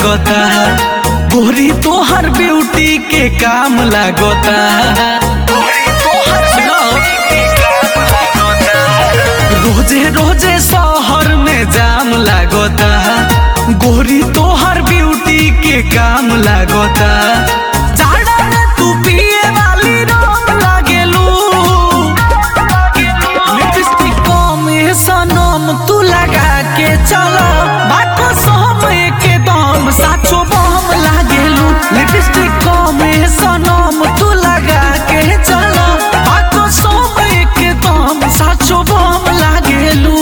लागता गोरी तोहर ब्यूटी के काम लागता रोजे रोजे शहर में जाम लागता गोरी तोहर ब्यूटी के काम लागता जाड़ा में तू पिए वाली रंग लागेलू लिपस्टिक कम सनम तू लगा के चल बाको सम के दम साचो बम लागेलू लिपस्टिक कम सनम तू लगा के चल बाको सम के दम साचो बम लागेलू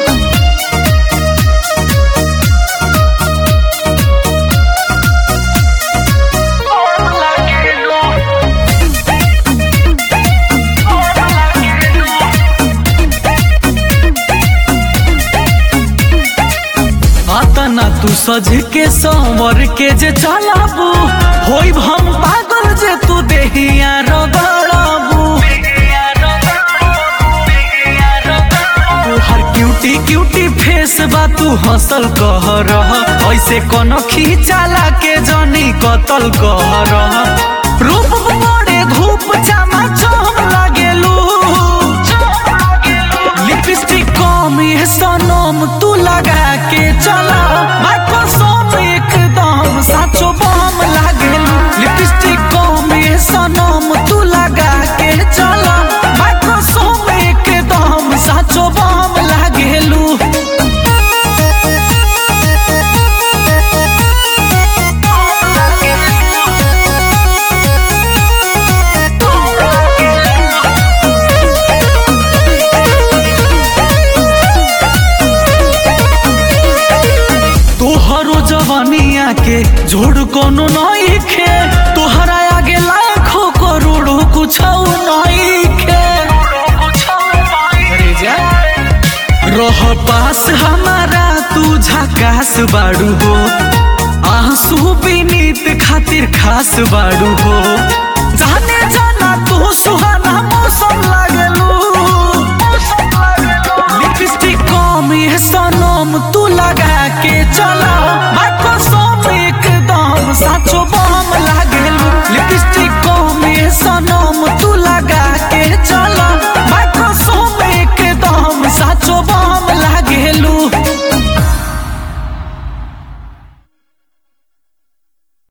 अतना तू सज के संवर के जे चलाबू होई हम पागल जे तू देहिया रगड़ाबू तोहर क्यूटी क्यूटी फेस बा तू हंसल कह रह ऐसे कोनो खींचाला के जनी कतल कह रह रूप बड़े धूप चमा चम लागेलू लिपस्टिक कम ये सनम तू लगा के चला माइको सोम एकदम साचो बम लागेलू लिपस्टिक कम ये सनम तू लगा के चला माइको सोम एकदम साचो बम लागेलू तोहरो जवानिया के जोड़ कोनो नहीं खे तोहरा आगे लाखों करोड़ों कुछ नहीं खे अरे जा। रह पास हमारा तू झकास बाड़ू हो आंसू बीनीत खातिर खास बाड़ू हो जाने जाना तू सुहा